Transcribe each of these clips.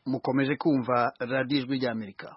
mukomeje kumva radiyo ijwi ry'amerika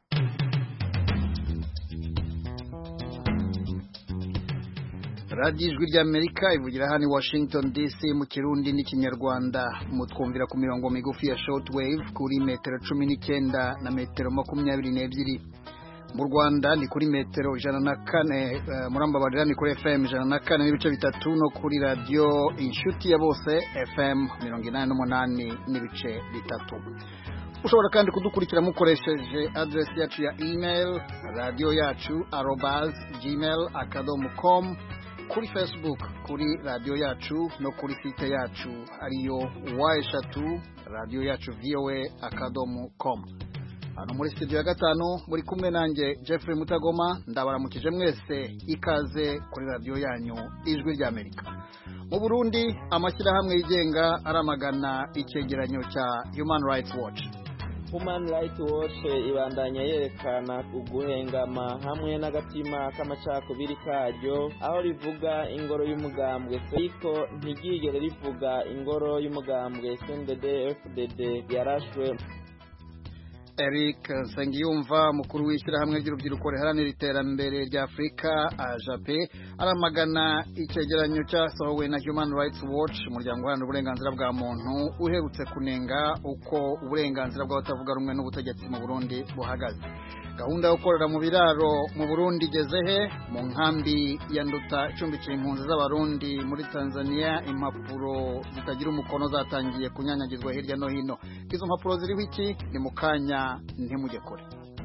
radiyo ijwi ry'amerika ivugira hano i washington dc mu kirundi n'ikinyarwanda mutwumvira ku mirongo migufi ya shortwave kuri metero cumi n'icyenda na metero makumyabiri n'ebyiri mu rwanda ni kuri metero ijana na kane murambabarira ni kuri fm ijana na kane n'ibice bitatu no kuri radiyo inshuti ya bose fm mirongo inani n'umunani n'ibice bitatu ushobora kandi kudukurikira mukoresheje aderesi yacu ya email radiyo yacu arobaz gmail akadomo com kuri facebook kuri radiyo yacu no kuri site yacu ariyo wa eshatu radiyo yacu voa akadomo com hano muri studio ya gatanu muri kumwe nanjye Jeffrey Mutagoma ndabaramukije mwese ikaze kuri radiyo yanyu ijwi ry'Amerika mu Burundi amashyirahamwe yigenga aramagana icyegeranyo cya Human Rights Watch Human Rights Watch ibandanya yerekana uguhengama hamwe n'agatima k'amacakubiri karyo aho rivuga ingoro y'umugambwe ariko ntiryigere rivuga ingoro y'umugambwe CNDD FDD yarashwe Eric Nsengiyumva mukuru w'ishyirahamwe ry'urubyiruko riharanira iterambere rya Afurika ajape aramagana icyegeranyo cyasohowe na Human Rights Watch umuryango uharanira uburenganzira bwa muntu uherutse kunenga uko uburenganzira bw'abatavuga rumwe n'ubutegetsi mu Burundi buhagaze gahunda yo gukorera mu biraro mu Burundi igeze he mu nkambi ya Nduta icumbikiye impunzi z'abarundi muri Tanzania impapuro zitagira umukono zatangiye kunyanyagizwa hirya no hino izo mpapuro ziriho iki ni mu kanya ntimujye kure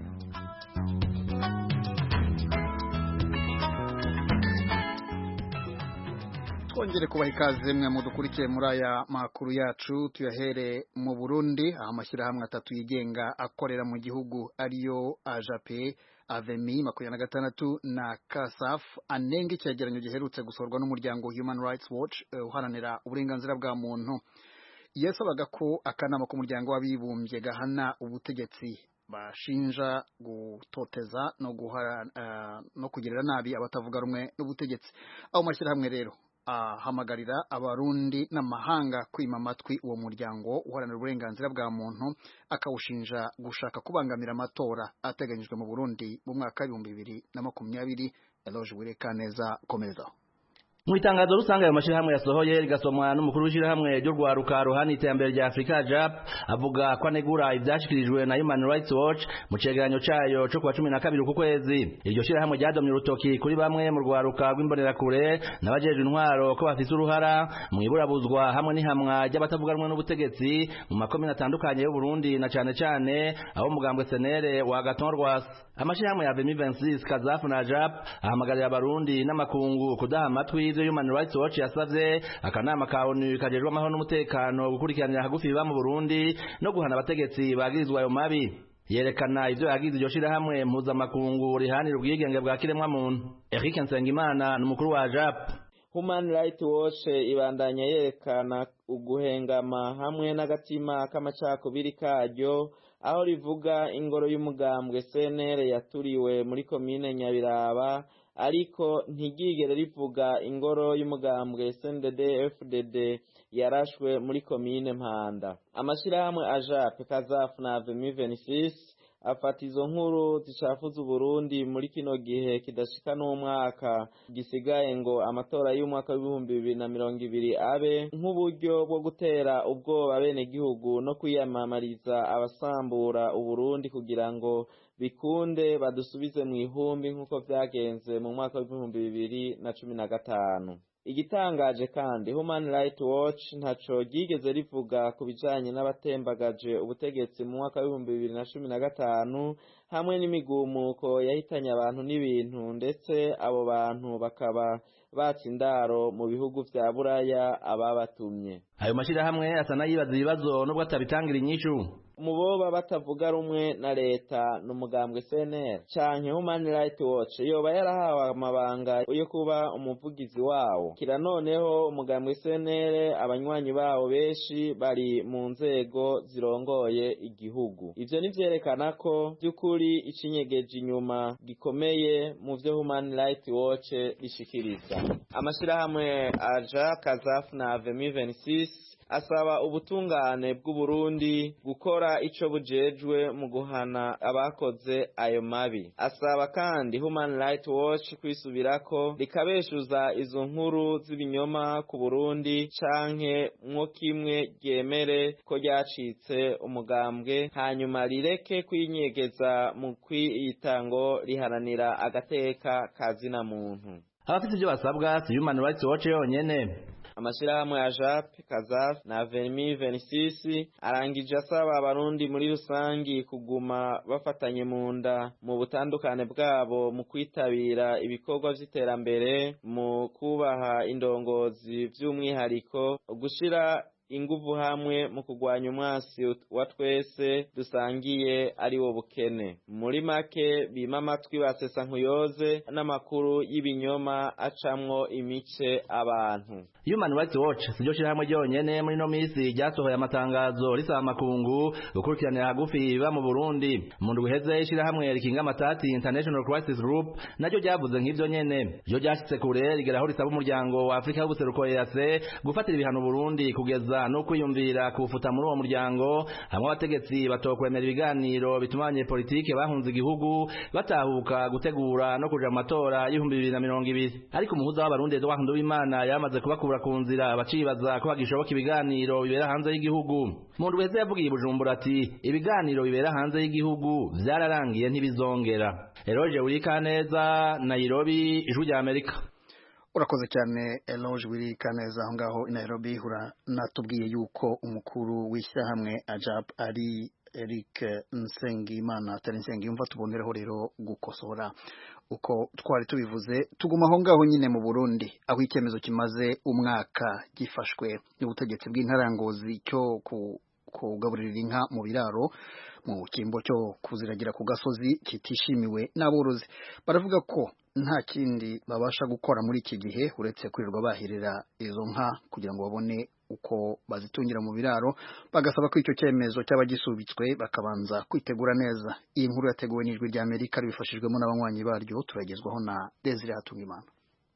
twongere kubaha ikaze mwe mudukurikiye muri aya makuru yacu tuyahere mu Burundi aho amashyirahamwe atatu yigenga akorera mu gihugu ariyo ajape avemi makumyabiri na gatandatu na kasaf anenga icyegeranyo giherutse gusorwa n'umuryango Human Rights Watch uharanira uburenganzira bwa muntu yasabaga ko akanama k'umuryango w'abibumbye gahana ubutegetsi bashinja gutoteza no guhara uh, no kugirira nabi abatavuga rumwe n'ubutegetsi aho mashyirahamwe rero ahamagarira abarundi n'amahanga kwima amatwi uwo muryango uharanira uburenganzira bwa muntu akawushinja gushaka kubangamira amatora ateganyijwe mu Burundi mu mwaka w'ibihumbi bibiri na makumyabiri Eloge Wirekaneza komezaho mu itangazo rusange ayo mashyirahamwe yasohoye rigasomwa n'umukuru w'ishyirahamwe ry'urwaruka ruhana iterambere rya afurika jap avuga ko anegura ibyashyikirijwe na human rights watch mu cegeranyo cayo co kuwa cumi na kabiri ku kwezi iryo shyirahamwe ryadomye urutoki kuri bamwe mu rwaruka rw'imbonerakure n'abajejwe intwaro ko bafise uruhara mu iburabuzwa hamwe n'ihamwa ry'abatavuga rumwe n'ubutegetsi mu makomine atandukanye y'uburundi na cane cane abo mugambwe senere wa gaton rwasi amashyirahamwe ya vemi 26 kazafu na jap ahamagarira abarundi n'amakungu kudaha amatwi ivyo Human Rights Watch yasavye akanama ka ONU kajejwe amahoro n'umutekano gukurikiranira hagufi biba mu Burundi no guhana abategetsi bagirizwa ayo mabi yerekana ivyo yagize iryo shirahamwe mpuzamakungu rihanira ubwigenge bwa kiremwa muntu Eric Nsengimana ni umukuru wa JAP Human Rights Watch ibandanya yerekana uguhengama hamwe n'agatima k'amacakubiri karyo aho rivuga ingoro y'umugambwe CNL yaturiwe muri komine Nyabiraba ariko ntiryigere rivuga ingoro y'umugambwe CNDD FDD yarashwe muri komine Mpanda amashirahamwe AJAP Kazafu na Avemi 26 afata izo nkuru zicafuza Uburundi muri kino gihe kidashika n'umwaka gisigaye ngo amatora y'umwaka w'ibihumbi bibiri na mirongo ibiri abe nk'uburyo bwo gutera ubwoba bene gihugu no kwiyamamariza abasambura Uburundi kugira ngo bikunde badusubize mu ihumbi nk'uko vyagenze mu mwaka w'ibihumbi bibiri na cumi na gatanu igitangaje kandi Human Rights Watch ntaco ryigeze rivuga ku bijanye n'abatembagaje ubutegetsi mu mwaka w'ibihumbi bibiri na cumi na gatanu hamwe n'imigumuko yahitanye abantu n'ibintu ndetse abo bantu bakaba batse indaro mu bihugu vya buraya ababatumye ayo mashirahamwe asa n'ayibaza ibibazo nubwo atabitangira inyishu mu boba batavuga rumwe na leta n'umugambwe CNL canke Human Rights Watch yoba yarahawe amabanga yo kuba umuvugizi wawo kira noneho umugambwe CNL abanywanyi bawo benshi bari mu nzego zirongoye igihugu ivyo nivyerekana ko by'ukuri icinyegeje inyuma gikomeye mu vyo Human Rights Watch ishikiriza amashyirahamwe aja kazafu na avemi 26 asaba ubutungane bw'uburundi gukora ico bujejwe mu guhana abakoze ayo mabi asaba kandi human rights watch kwisubirako rikabeshuza izo nkuru z'ibinyoma ku burundi canke mwo kimwe ryemere ko ryacitse umugambwe hanyuma rireke kwinyegeza mu kwiyitango riharanira agateka kazina muntu abafite ibyo basabwa si human rights watch yonyene amashirahamwe ya JAP, KAZAF na VEMI 26 arangije asaba abarundi muri rusangi kuguma bafatanye mu nda mu butandukane bwabo mu kwitabira ibikorwa vy'iterambere mu kubaha indongozi vy'umwihariko gushira inguvu hamwe mu kugwanya umwasi wa twese dusangiye ari wo bukene muri make bima amatwi basesa nkuyoze n'amakuru y'ibinyoma acamwo imice abantu Human Rights Watch siryo shirahamwe ryonyene muri no misi ryasohoye amatangazo risaba amakungu gukurikiranira hagufi biba mu Burundi mu ndwi iheze ishirahamwe rikinga amatati International Crisis Group naryo ryavuze nk'ivyo nyene ryo ryashitse kure rigeraho risaba umuryango wa Afrika y'ubuseruko EAC gufatira ibihano Burundi kugeza no kwiyumvira kufuta muri uwo muryango hamwe abategetsi batokwemera ibiganiro bituma abanyepolitike bahunze igihugu batahuka gutegura no kuja mu matora y'ibihumbi bibiri na mirongo ibiri ariko umuhuza w'abarundi Edouard Nduwimana yamaze kubakura ku nzira bacibaza ko hagishoboka ibiganiro bibera hanze y'igihugu mu ndwi heze yavugiye i Bujumbura ati ibiganiro bibera hanze y'igihugu vyararangiye ntibizongera Eroge Urikaneza Nairobi ijwi rya Amerika urakoze cyane eloge wirika neza aho ngaho i nairobi uranatubwiye yuko umukuru w'ishyirahamwe ajab ari eric nsengimana atari nsengiyumva tubonereho rero gukosora uko twari tubivuze tuguma aho ngaho nyine mu burundi aho icyemezo kimaze umwaka gifashwe n'ubutegetsi bw'intarangozi cyo kugaburira inka mu biraro mu cyimbo cyo kuziragira ku gasozi kitishimiwe n'aborozi baravuga ko nta kindi babasha gukora muri iki gihe uretse kwirirwa bahirira izo nka kugira ngo babone uko bazitungira mu biraro bagasaba ko icyo cyemezo cyaba gisubitswe bakabanza kwitegura neza iyi nkuru yateguwe n'ijwi rya amerika ribifashijwemo n'abanywanyi baryo turagezwaho na desire hatungimana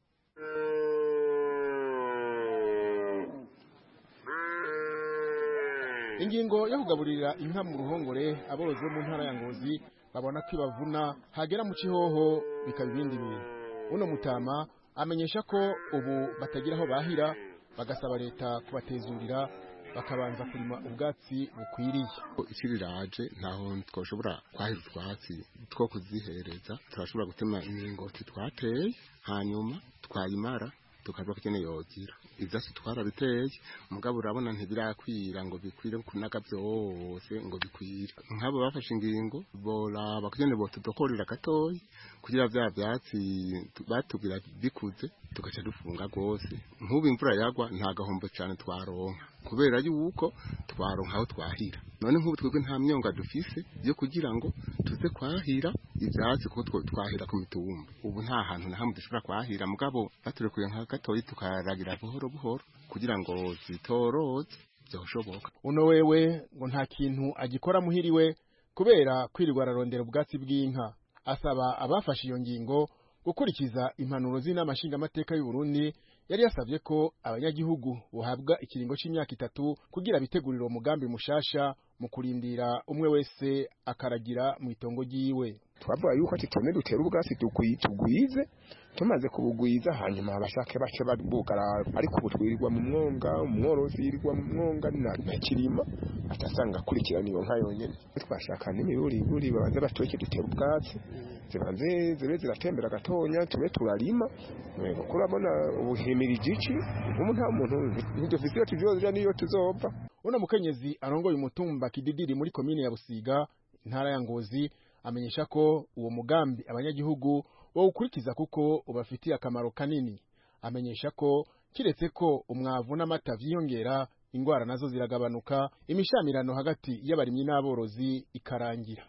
ingingo yo kugaburira inka mu ruhongore aborozi bo mu ntara ya ngozi babona ko ibavuna hagera mu kihoho bikaba ibindi bintu uno mutama amenyesha ko ubu batagira aho bahira bagasaba leta kubatezurira bakabanza kurima ubwatsi bukwiriye isi riraje ntaho twashobora kwahira utwatsi two kuzihereza turashobora gutema imiringoti twateye hanyuma twayimara tukavuga ko ikeneye yogira ivyatsi twarabiteye mugabo urabona ntibirakwira ngo bikwire kunaga byose ngo bikwire nk'abo bafashe ingingo boraba kugene botudokorera gatoyi kugira vya vyatsi batubwira bikuze tugaca dufunga rwose nk'ubu imvura yagwa nta gahombo cane twaronka kubera yuko twaronka aho twahira none nk'ubu twebwe nta myonga dufise yo kugira ngo tuze kwahira ivyatsi kuko twahira ku mitumba ubu nta hantu na hamwe dushobora kwahira mugabo baturekuye nka gatoyi tukaragira buhoro buhoro kugira ngo zitoroze byoshoboka uno wewe ngo nta kintu agikora muhiriwe kubera kwirirwa ararondera ubwatsi bw'inka asaba abafashe iyo ngingo gukurikiza impanuro z'inama nshingamateka y'u Burundi yari yasabye ko abanyagihugu bohabwa ikiringo c'imyaka itatu kugira bitegurire umugambi mushasha mu kurindira umwe wese akaragira mu itongo ryiwe twavuga yuko ati tone dutera ubwatsi tugwize tumaze kubugwiza hanyuma abashake bace babugara ariko ubu twirirwa mu mwonga umworozi yirirwa mu mwonga na kirima atasanga akurikirana iyo nka yonyene twashaka n'imiburiburi babanze batoke dutera ubwatsi zibanze zibe ziratembera gatonya tube turarima kuko urabona ubuhimirije iki nk'ubu nta muntu ntidufise iyo tuvyoza niyo tuzova uno mukenyezi arongoye umutumba kididiri muri komine ya busiga intara ya ngozi amenyesha ko uwo mugambi abanyagihugu bawukurikiza kuko ubafitiye akamaro kanini amenyesha ko kiretse ko umwavu n'amata vyiyongera ingwara nazo ziragabanuka imishamirano hagati y'abarimyi n'aborozi ikarangira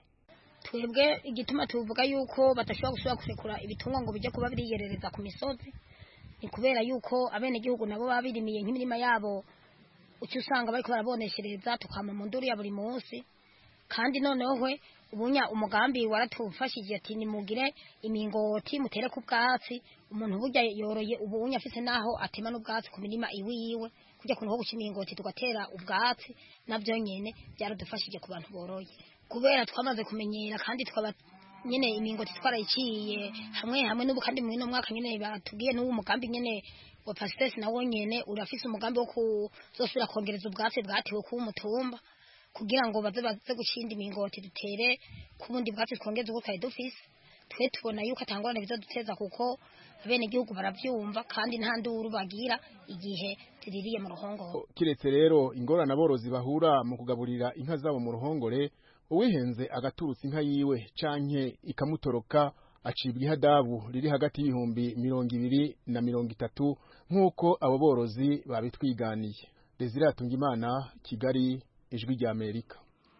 twebwe igituma tuvuga yuko badashobora gusubira kurekura ibitungwa ngo bijye kuba biriyerereza ku misozi ni kubera yuko abenegihugu nabo baba birimiye nk'imirima yabo ucyo usanga bariko baraboneshereza tukama mu nduru ya buri munsi kandi noneho we ubunya umugambi waratufashije ati nimugire imingoti mutere ku bwatsi umuntu burya yoroye ubunya afise naho atema n'ubwatsi ku mirima iwiwe kujya kuntu ho guca imingoti tugatera ubwatsi nabyo nyene byaradufashije ku bantu boroye kubera twamaze kumenyera kandi twaba nyene imingoti twarayiciye hamwe hamwe n'ubu kandi mu ino mwaka nyene batubwiye n'uwo mugambi nyene wa pasitesi nawo nyene urafise umugambi wo kuzosubira kongereza ubwatsi bwatewe kuba umutumba kugira ngo baze baze gucinda imingoti dutere ku bundi bwatsi twongeze ubwo twari dufise twe tubona yuko atangorane bizaduteza kuko bene igihugu baravyumva kandi nta nduru bagira igihe ziririye mu ruhongore kiretse rero ingorane aborozi bahura mu kugaburira inka zabo mu ruhongore uwihenze agaturutsa inka yiwe canke ikamutoroka acibwa ihadabu riri hagati y'ibihumbi mirongo ibiri na mirongo itatu nk'uko abo borozi babitwiganiye Desire Atungimana Kigali ijwi rya Amerika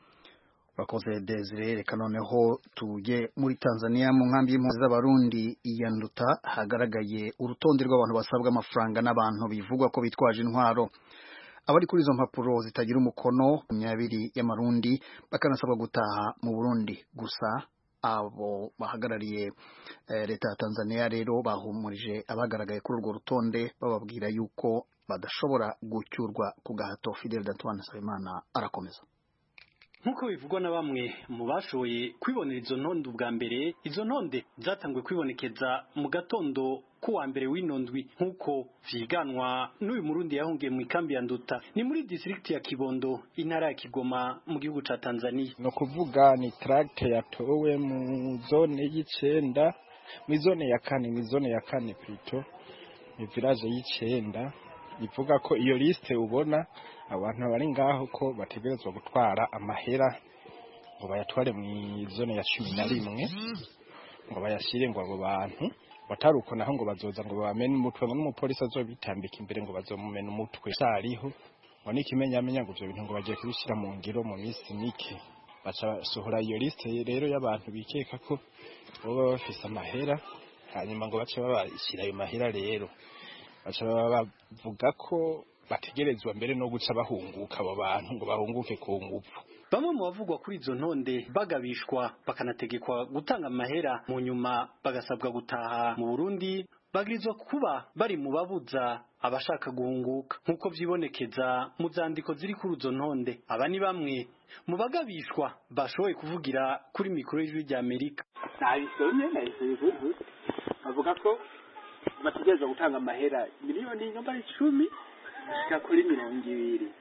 urakoze Desire reka noneho tujye muri Tanzania mu nkambi y'impunzi z'abarundi iya Nduta hagaragaye urutonde rw'abantu basabwa amafaranga n'abantu bivugwa ko bitwaje intwaro abari kuri izo mpapuro zitagira umukono makumyabiri y'amarundi bakanasabwa gutaha mu Burundi gusa abo bahagarariye leta ya Tanzania rero bahumurije abagaragaye kuri urwo rutonde bababwira yuko badashobora gucyurwa ku gahato Fidel Antoine Nsabimana arakomeza nk'uko bivugwa na bamwe mu bashoboye kwibonera izo ntonde ubwa mbere izo ntonde zatanguye kwibonekeza mu gatondo kuwa mbere w'inondwi nk'uko vyiganwa n'uyu murundi yahungiye mu ikambi ya nduta ni muri distrikti ya kibondo intara ya kigoma mu gihugu ca tanzania ni ukuvuga ni tracte yatowe mu zone y'icenda mu zone ya kane mu zone ya kane plutôt mu village y'icenda ivuga ko iyo liste ubona abantu bari ngaho ko bategerezwa gutwara amahera ngo bayatware mu zone ya cumi na rimwe ngo bayashyire ngo abo bantu batari uko naho ngo bazoza ngo bamene umutwe ngo n'umupolisi azobitambika imbere ngo bazomumena umutwe cyariho ngo n'ikimenyamenya ngo ibyo bintu ngo bagiye kubishyira mu ngiro mu minsi mike baca basohora iyo liste rero y'abantu bikeka ko baba bafise amahera hanyuma ngo bace babashyira ayo mahera rero baca bavuga ko bategerezwa mbere no guca bahunguka abo bantu ngo bahunguke ku ngufu bamwe mu bavugwa kuri izo ntonde bagabishwa bakanategekwa gutanga amahera mu nyuma bagasabwa gutaha mu Burundi bagirizwa kuba bari mu babuza abashaka guhunguka nk'uko vyibonekeza mu zandiko ziri kuri izo ntonde aba ni bamwe mu bagabishwa bashoboye kuvugira kuri mikoro y'ijwi rya Amerika nabisomye nabisomye bavuga ko bategerezwa gutanga amahera miliyoni namba icumi gushika kuri mirongo ibiri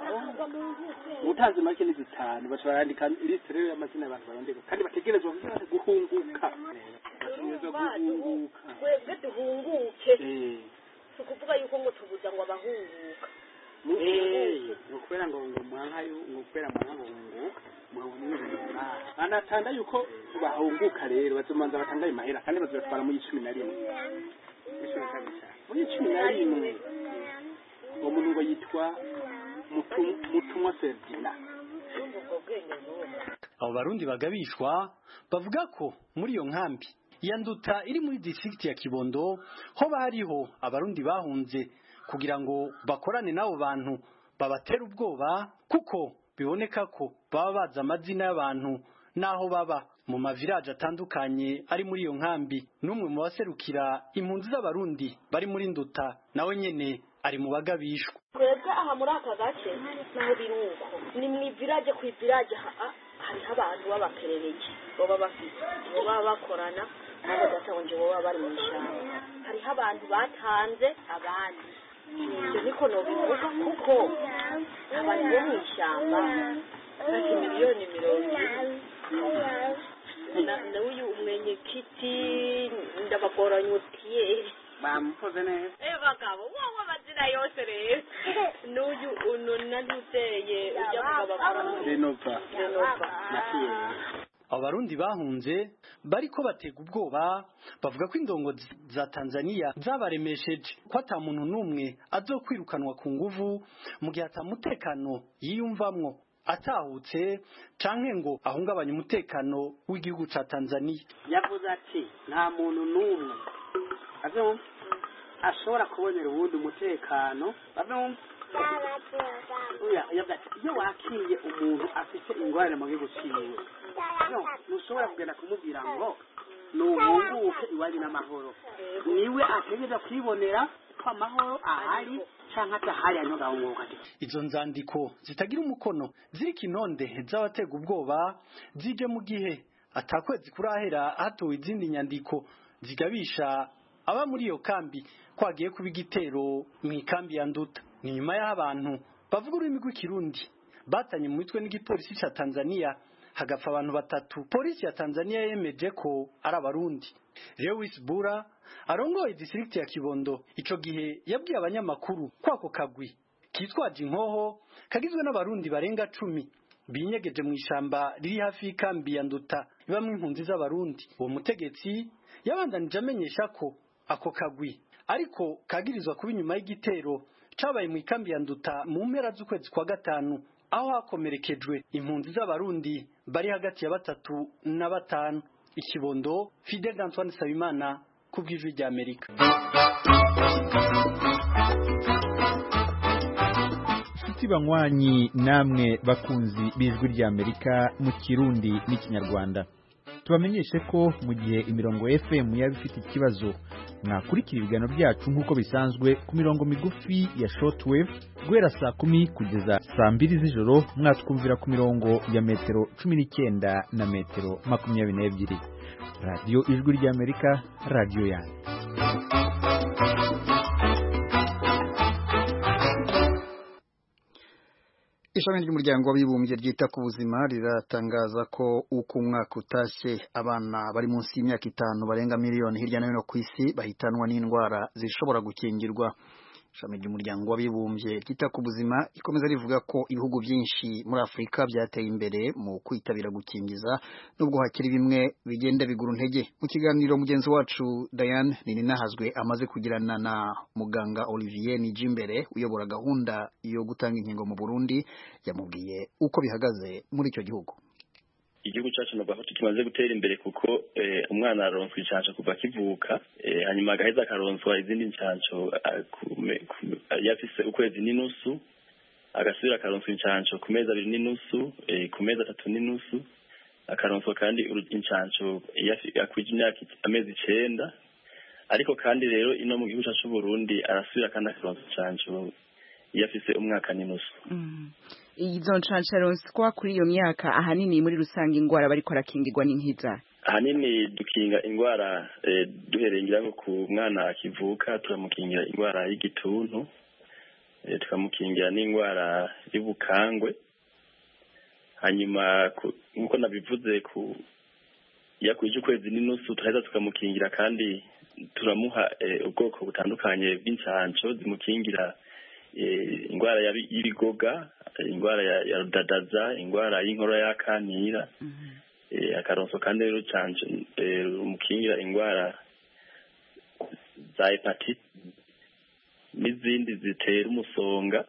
utanze make ni zitanu baca barandika lisite rero y'amazina y'abantu barondeka kandi bategerezwa guhunguka bategerezwa guhunguka twebwe duhunguke si ukuvuga yuko ngo tubuza ngo abahunguka ni ukubera ngo ngo mwanka ni ukubera mwanka ngo hunguka banatanga yuko bahunguka rero bazomanza batanga ayo mahera kandi bazobatwara muri cumi na rimwe muri cumi na rimwe uwo muntu ngo yitwa mutumwa Ferdinand abo barundi bagabishwa bavuga ko muri iyo nkambi ya nduta iri muri district ya Kibondo hoba hariho abarundi bahunze kugira ngo bakorane n'abo bantu babatera ubwoba kuko biboneka ko baba bazi amazina y'abantu n'aho baba mu mavirage atandukanye ari muri iyo nkambi n'umwe mu baserukira impunzi z'abarundi bari muri nduta nawe nyene ari mu bagabishwa twebwe aha muri aka gace naho biri uko ni mu ivirage ku ivirage hariho abantu b'abaperereki baba bafite bo baba bakorana nabo gasabo nje baba bari mu ishyamba hariho abantu batanze abandi ibyo niko nobivuga kuko abantu bo mu ishyamba bafite miliyoni mirongo ine n'uyu umwenyekiti ndabagoranyutiye bamukoze neza eh bagabo wowe amazina yose rero n'uyu uno nanuteye ujya kugaba renova renova abo barundi bahunze bariko batega ubwoba bavuga ko indongo za Tanzania zabaremesheje ko ata muntu n'umwe azokwirukanwa ku nguvu mu gihe atamutekano yiyumvamwo atahutse canke ngo ahungabanye umutekano w'igihugu ca Tanzania yavuze ati nta muntu n'umwe azumva ashobora kubonera ubundi umutekano bazumva oya yavuga ati iyo wakiriye umuntu afite ingorane mu gihugu ciwe no ntushobora kugenda kumubwira ngo nuhunguke iwanyu n'amahoro niwe ategereza kwibonera ko amahoro ahari canke atahari hanyuma agahunguka izo nzandiko zitagira umukono ziri kinonde z'abatega ubwoba zije mu gihe atakwezi kurahera hatowe izindi nyandiko zigabisha aba muri iyo kambi ko hagiye kuba igitero mu ikambi ya nduta ni nyuma y'aho abantu bavuga ururimi rw'ikirundi batanye mu mitwe n'igipolisi ca tanzania hagapfa abantu batatu polisi ya tanzania yemeje ko ari abarundi lewis bura arongoye distrikti ya kibondo ico gihe yabwiye abanyamakuru ko ako kagwi kitwaje inkoho kagizwe n'abarundi barenga cumi binyegeje mu ishamba riri hafi y'ikambi ya nduta ibamwo impunzi z'abarundi uwo mutegetsi yabandanije amenyesha ko ako kagwi ariko kagirizwa kuba inyuma y'igitero cabaye mu ikambi ya nduta mu mpera z'ukwezi kwa gatanu aho hakomerekejwe impunzi z'abarundi bari hagati ya batatu na batanu ikibondo Fidel Antoine Sabimana ku bw'ijwi rya Amerika inshuti banywanyi namwe bakunzi b'ijwi rya Amerika mu kirundi n'ikinyarwanda tubamenyeshe ko mu gihe imirongo FM yaba ifite ikibazo mwakurikira ibiganiro byacu nk'uko bisanzwe ku mirongo migufi ya shortwave guhera saa kumi kugeza saa mbiri z'ijoro mwatwumvira ku mirongo ya metero cumi n'icyenda na metero makumyabiri n'ebyiri radiyo ijwi ry'amerika radiyo yanyu ishami ry'umuryango w'abibumbye ryita ku buzima riratangaza ko uko umwaka utashye abana bari munsi y'imyaka itanu barenga miliyoni hirya no hino ku isi bahitanwa n'indwara zishobora gukingirwa ishami ry'umuryango w'abibumbye ryita ku buzima rikomeza rivuga ko ibihugu byinshi muri afurika byateye imbere mu kwitabira gukingiza nubwo hakiri bimwe bigenda bigura intege mu kiganiro mugenzi wacu Diane Nininahazwe amaze kugirana na muganga Olivier Nijimbere uyobora gahunda yo gutanga inkingo mu Burundi yamubwiye uko bihagaze muri icyo gihugu igihugu cyacu nubwo aho tumaze gutera imbere kuko umwana aronswa inshansho kuva akivuka hanyuma agaheza akaronswa izindi nshansho yafise ukwezi n'inusu agasubira akaronswa inshansho ku mezi abiri n'inusu ku mezi atatu n'inusu akaronswa kandi inshansho akwije imyaka amezi icenda ariko kandi rero ino mu gihugu cyacu Burundi arasubira kandi akaronswa inshansho iyo afise umwaka n'inusu izo nshansharonswa kuri iyo myaka ahanini muri rusange indwara bariko arakingirwa n'inkiza ahanini dukinga indwara duhereye ngira ngo ku mwana akivuka turamukingira indwara y'igituntu tukamukingira n'indwara y'ubukangwe hanyuma nk'uko nabivuze ku yakwije ukwezi n'inusu turaheza tukamukingira kandi turamuha ubwoko butandukanye bw'inshansho zimukingira indwara y'ibigoga indwara ya rudadaza indwara y'inkorora y'akanira akaronso kandi rero canje rumukingira indwara za hepatite n'izindi zitera umusonga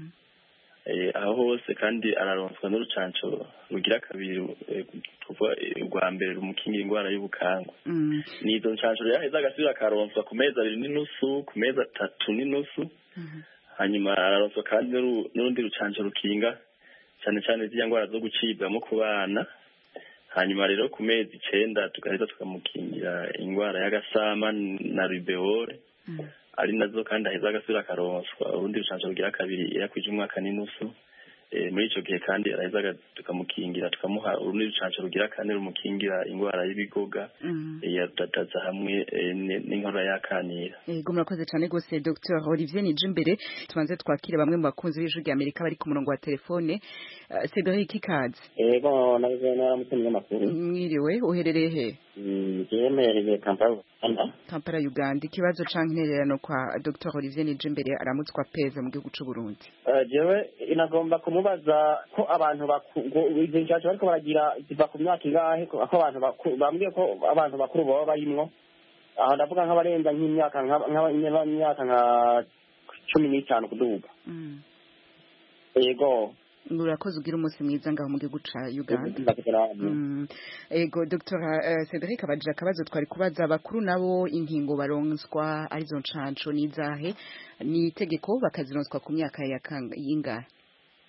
aho hose kandi araronswa n'urucanco rugira kabiri kuva urwa mbere rumukingira indwara y'ubukangwa nizo ncanco rero aheza agasubira akaronswa ku mezi abiri n'inusu ku mezi atatu n'inusu hanyuma araronswa kandi n'urundi rucanco rukinga cyane cyane ziriya ndwara zo gucibwamo ku bana hanyuma rero ku mezi icenda tugaheza tukamukingira indwara y'agasama na rubeole ari nazo kandi aheza agasubira akaronswa urundi rucanco rugira kabiri yakwije umwaka n'inusu muri ico gihe kandi araheza tukamukingira tukamuha urundi rucanco rugira kane rumukingira indwara y'ibigoga ya dadaza hamwe n'inkorora y'akanira yego murakoze cyane rwose dr olivier nijimbere tubanze twakire bamwe mu bakunzi b'ijwi rya amerika bari ku murongo wa telefone cedric ikaze yego nabuze naramutse munyamakuru mwiriwe uherereye he jemereye kampala uganda kampala uganda ikibazo canke intererano kwa dr olivier nijimbere aramutswa peza mu gihugu c'uburundi jewe inagomba kumubaza ko abantu izo nshansho bariko baragira ziva ku myaka ingahe ko abantu bambwiye ko abantu bakuru baba barimwo aho ndavuga nk'abarenza nk'imyaka nk'imyaka nka cumi n'itanu kuduga yego urakoze ugira umunsi mwiza ngaho mu gihugu ca uganda ego dr cedric abagira akabazo twari kubaza abakuru nabo inkingo baronswa arizo nshansho n'izahe ni itegeko bakazironswa ku myaka y'ingahe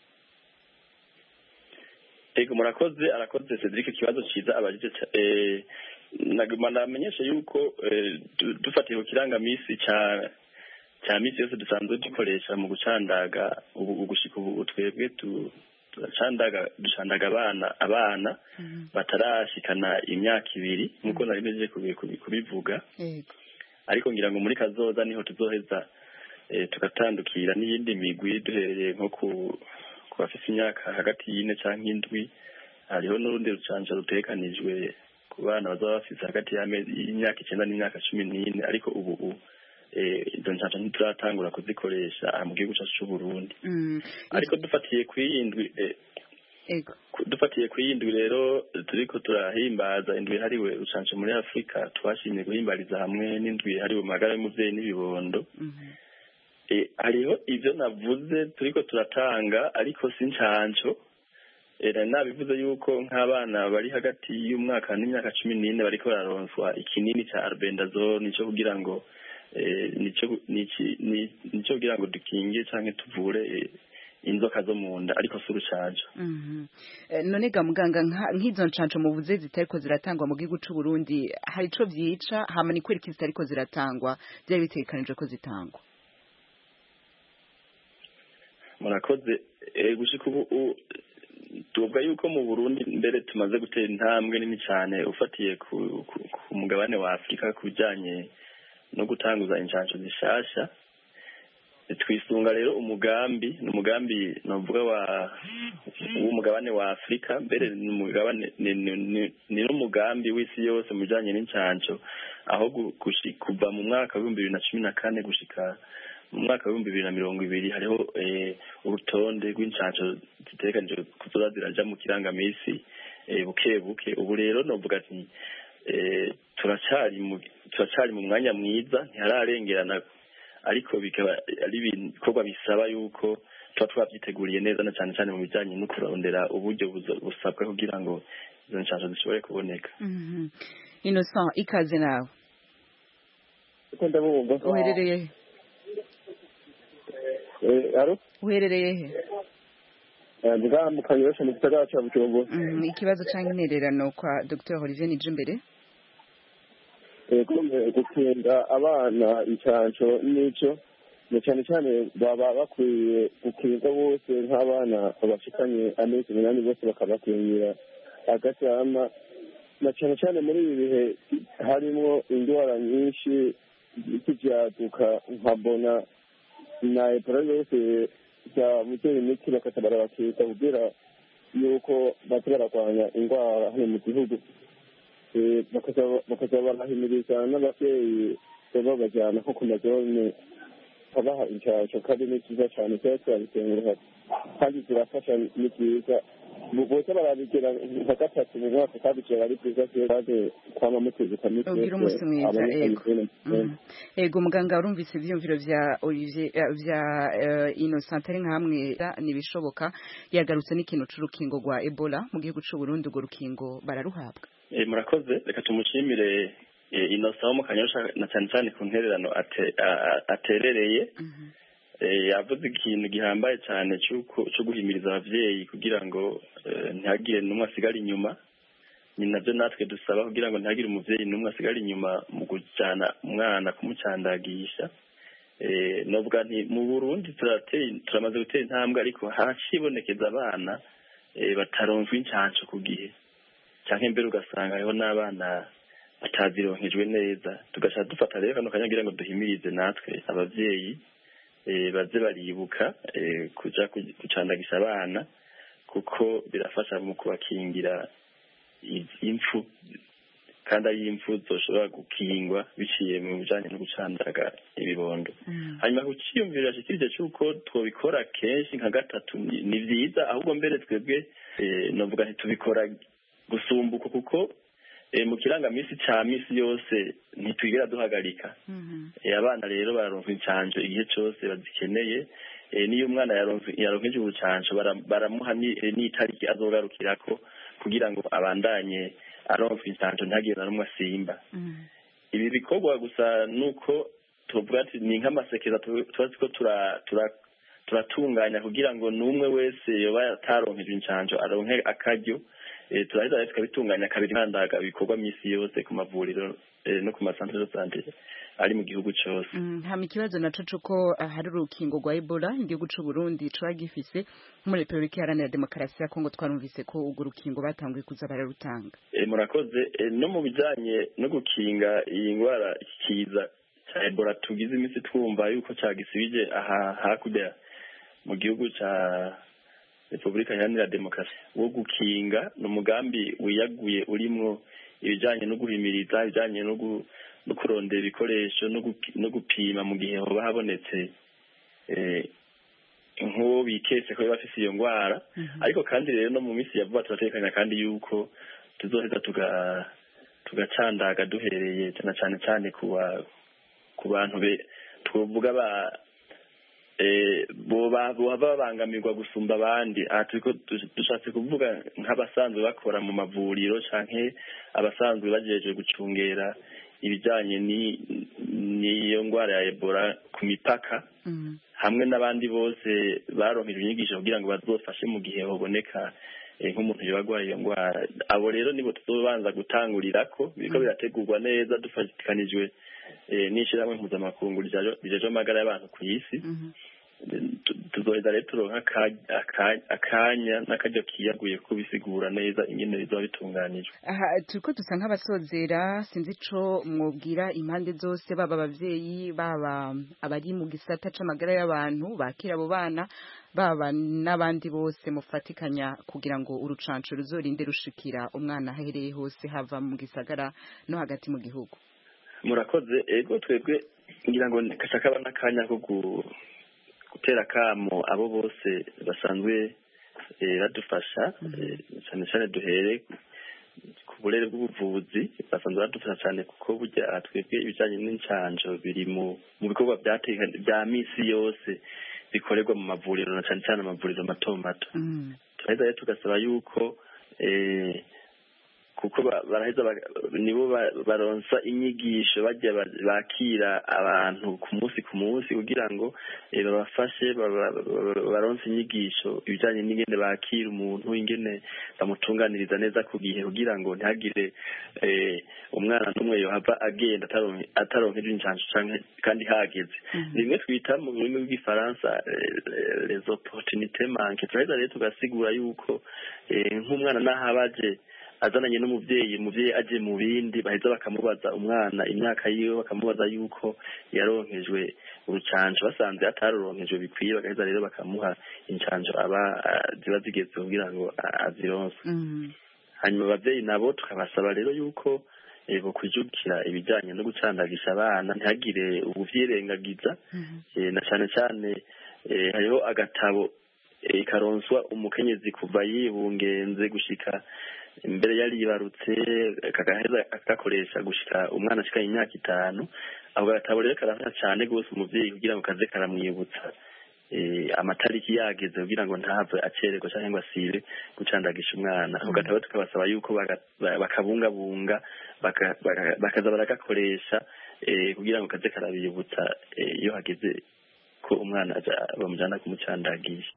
ego murakoze arakoze Cedric ikibazo ciza abajije ca- eh, naguma namenyesha yuko eh, du- dufatiye ku kirangamisi ca cya misi yose dusanzwe dukoresha mu gucandaga ubu ugushika ubu twebwe tu- turacandaga ducandaga abana abana batarashikana imyaka ibiri nk'uko nari mejeje kubi- kubi- kubivuga yego ariko ngira ngo muri kazoza niho tuzoheza eh, tugatandukira n'iyindi migwi duhereye nko ku ku bafite imyaka hagati y'ine canke indwi hariho n'urundi rucanca rutekanijwe ku bana bazaba bafise hagati y'amezi y'imyaka icenda n'imyaka cumi n'ine ariko ubu ubu eh, izo ncanca ntituratangura kuzikoresha aha mu gihugu cacu c'uburundi Mm, ariko dufatiye kw'iyindwi eh, yego ku- dufatiye ku yindwi rero turiko turahimbaza indwi yahariwe rucanco muri afurika twashimye guhimbariza hamwe n'indwi yahariwe magara y'umuvyeyi n'ibibondo Eh, hariho ivyo navuze turiko turatanga ariko si ncanco Eh, nari nabivuze yuko nk'abana bari hagati y'umwaka n'imyaka cumi n'ine bariko bararonswa ikinini ca albendazole nico kugira ngo eh, nico nici- ni- nico kugira ngo dukinge canke tuvure eh, inzoka zo mu nda ariko si urucanco Mhm. Eh, none ga muganga nka- nk'izo nshansho muvuze zitariko ziratangwa mu gihugu c'u Burundi hari ico vyica hama ni kwereka zitariko ziratangwa byari bitegekanijwe ko zitangwa murakoze eh, gushika ubu u- tuvuga yuko mu Burundi mbere tumaze gutera intambwe nini cyane ufatiye ku, ku, ku mugabane wa Afurika ku bijanye no gutanguza inshansho zishasha twisunga rero umugambi ni umugambi novuga wa w'umugabane wa Afurika mbere ni umugabane ni, ni, ni, ni n'umugambi w'isi yose mu bijanye n'inshansho aho gu- gushi- kuva mu mwaka w'ibihumbi bibiri na cumi na kane gushika mu mwaka w'ibihumbi bibiri na mirongo ibiri hariho eh, urutonde rw'inshansho zitegekanijwe kuzoza ziraja mu kirangamisi eh, buke buke ubu rero novuga ati eh, turacari mu turacari mu mwanya mwiza ntihararengerana ariko bikaba ari ibikorwa bisaba yuko tuba twavyiteguriye neza na cane cane mu bijanye no kurondera uburyo buzo- busabwa kugira ngo izo nshansho zishobore kuboneka Mhm. Innocent ikaze nawe Uko ndabumva uherereye he Eh, aro uherereye he Eh, nga mu kanyosha mu gisagara ca Bujumbura Mhm, ikibazo canke intererano kwa Dr Olivier Nijimbere ego gukinga abana icanco n'ico na cane cane baba bakwiye gukinga bose nk'abana bashikanye amezi umunani bose bakabakingira agasama na cane cane muri ibi bihe harimwo indwara nyinshi z'ivyaduka nkabona na ebola yose bya mutera imiti bakaca barabakiza kugira yuko baza baragwanya indwara hano mu gihugu Eh, bakaza- bakaza barahimiriza n'abavyeyi baba bajyana nko ku mazone babaha inshansho kandi ni cyiza cyane cyari turabikengera kandi zirafasha ni byiza bose barabigira nka gatatu mu mwaka kandi byaba ari byiza kandi kwama mutezuka misi ugira umunsi mwiza ego Mhm. ego muganga urumvise ivyumviro vya Olivier eh, vya eh, Innocent ari nkamwe nibishoboka yagarutse n'ikintu c'urukingo rwa Ebola mu gihugu c'u Burundi urwo rukingo bararuhabwa Eh, murakoze reka tumushimire eh, Innocent wo mu kanyosha na cyane cyane ku ntererano ate- a- a- aterereye Eh, yavuze ikintu gihambaye cyane cy'uko cyo guhimiriza abavyeyi kugira ngo eh, ntihagire n'umwe asigara inyuma ni nabyo natwe dusaba kugira ngo ntihagire umuvyeyi n'umwe asigara inyuma mu kujyana umwana kumucandagisha Eh, novuga nti mu burundi turateye turamaze gutera intambwe ariko hacibonekeza abana eh, bataronswa incanco ku gihe canke mbere ugasanga hariho n'abana batazironkejwe neza tugaca dufata rero kano kanya kugira ngo duhimirize natwe abavyeyi eh, baze baribuka eh, kuja ku- gucandagisha abana kuko birafasha mu kubakingira i- impfu kandi ari impfu zoshobora gukingwa biciye mu bijanye no gucandaga ibibondo hanyuma ku ciyumviro yashikirije c'uko twobikora kenshi nka gatatu ni ni vyiza ahubwo mbere twebwe eh, novuga ntitubikora gusumbuka kuko eh, mu kirangamisi ca misi yose ntitwigera duhagarika Eh, abana rero bararonswa incanco igihe cose bazikeneye Eh, niyo umwana yaronse yaronkeje urucanco bara- baramuha ni- eh, n'itariki azogarukirako kugira ngo abandanye aronswa incanco ntagire na rumwe asimba ibi bikorwa gusa nuko tuvuga ati ni nk'amasekeza tu- tuba turiko tura- tura- turatunganya kugira ngo n'umwe wese yoba ataronkejwe incanco aronke akaryo eh, turaheza rero tukabitunganya kabiri nkandaga bikorwa minsi yose ku mavuriro eh, no ku masantere de sante ari mu gihugu cose Mm, hama ikibazo naco cuko ah, hari urukingo rwa Ebola igihugu c'u Burundi caba gifise muri Republika Iharanira Demokarasi ya Kongo twarumvise ko urwo rukingo batanguye kuza bararutanga Eh, murakoze Eh, no mu bijanye no gukinga iyi ndwara iki kiza ca ebola tugize iminsi twumva yuko cagisibije aha hakurya mu gihugu ca repubulika iharanira demokarasi wo gukinga ni umugambi wiyaguye urimwo ibijanye no guhimiriza ibijanye no gu- no kurondera ibikoresho no gupi- no gupima mu gihe hoba habonetse eh, nk'uwo biketse ko bafise iyo ndwara ariko kandi rero no mu minsi ya vuba turatekanya kandi yuko tuzoheza tuga tugacandaga duhereye cyane cyane cyane ku ba ku bantu be twovuga ba eh boba boba babangamirwa gusumba abandi aha turiko du- dushatse kuvuga nk'abasanzwe bakora mu mavuriro canke abasanzwe bajeje gucungera ibijanye ni- n'iyo ndwara ya ebola ku mipaka hamwe n'abandi bose baronkejwe inyigisho kugira ngo bazofashe mu gihe hoboneka eh, nk'umuntu yoba arwaye iyo ndwara abo rero nibo tuzobanza gutangurirako biriko birategurwa neza dufatikanijwe eh, n'ishirahamwe mpuzamakungu rijajo- rijejwe amagara y'abantu ku isi Tu- tuzoheza rero turonka aka- aka- akanya n'akaryo kiyaguye kubisigura neza ingene bizoba bitunganijwe aha turiko dusa nk'abasozera sinzi ico mwobwira impande zose baba abavyeyi baba abari mu gisata c'amagara y'abantu bakira abo bana baba n'abandi bose mufatikanya kugira ngo urucanco ruzorinde rushikira umwana ahereye hose hava mu gisagara no hagati mu gihugu murakoze ego twebwe ngira ngo kasha kaba n'akanya ko gu- gutera akamo abo bose basanzwe eh, badufasha eh, cyane cyane duhere ku burere bw'ubuvuzi basanzwe badufasha cyane kuko burya aha twebwe ibijyanye n'incanco biri mu mu bikorwa byateka- bya misi yose bikorerwa mu mavuriro na cyane cyane amavuriro mato mato turaheza rero tugasaba yuko eh, kuko ba- baraheza ba- nibo ba- baronsa inyigisho bajya ba- bakira abantu ku munsi ku munsi kugira ngo eh, babafashe baba- baba- baronse inyigisho ibijyanye n'ingene bakira umuntu ingene bamutunganiriza neza ku gihe kugira ngo ntihagire eh, umwana n'umwe yohava agenda ataronke- ataronkeje injanjo canke kandi hageze rimwe twita mu rurimi rw'igifaransa eh, les opportunités manque turaheza rero tugasigura yuko eh, nk'umwana n'aho aba aje azananye n'umuvyeyi umuvyeyi aje mu bindi baheza bakamubaza umwana imyaka yiwe bakamubaza yuko yaronkejwe urucanco basanze ataruronkejwe bikwiye bagaheza rero bakamuha incanco aba ah, ziba zigeze kugira ngo ah, azironse hanyuma abavyeyi nabo tukabasaba rero yuko eh, bokwijukira ibijanye no gucandagisha abana ntihagire ubuvyirengagiza eh, na cane cane eh, hariho agatabo eh, karonswa umukenyezi kuva yibungenze gushika mbere yaribarutse kagaheza agakoresha gushika umwana ashika imyaka itanu ako gatabo rero karafasha cane rwose umuvyeyi kugira ngo kaze karamwibutsa eh, amatariki yageze kugira ngo ntave acererwa canke ngo asibe gucandagisha umwana ako gatabo tukabasaba yuko baga- ba- bakabungabunga baka- baka- bakaza baragakoresha eh, kugira ngo kaze karabibutsa eh, iyo hageze ko umwana aja- bamujana kumucandagisha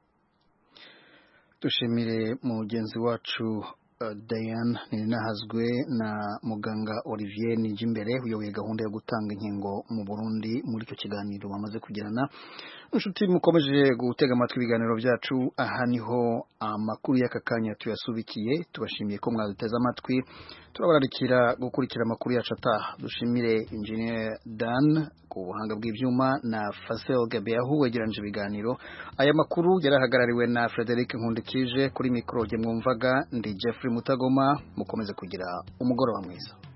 dushimire mugenzi wacu uh, Diane Ninahazwe na muganga Olivier Nijimbere uyoboye gahunda yo gutanga inkingo mu Burundi muri icyo kiganiro bamaze kugirana inshuti mukomeje gutega amatwi ibiganiro byacu aha niho amakuru y'aka kanya tuyasubikiye tubashimiye ko mwaduteze amatwi turabararikira gukurikira amakuru yacu ataha dushimire engineer Dan ku buhanga bw'ibyuma na Fasel Gabeahu wegeranyije ibiganiro aya makuru yarahagarariwe na Frederic Nkundikije kuri mikoro jye mwumvaga ndi Jeffrey Mutagoma mukomeze kugira umugoroba mwiza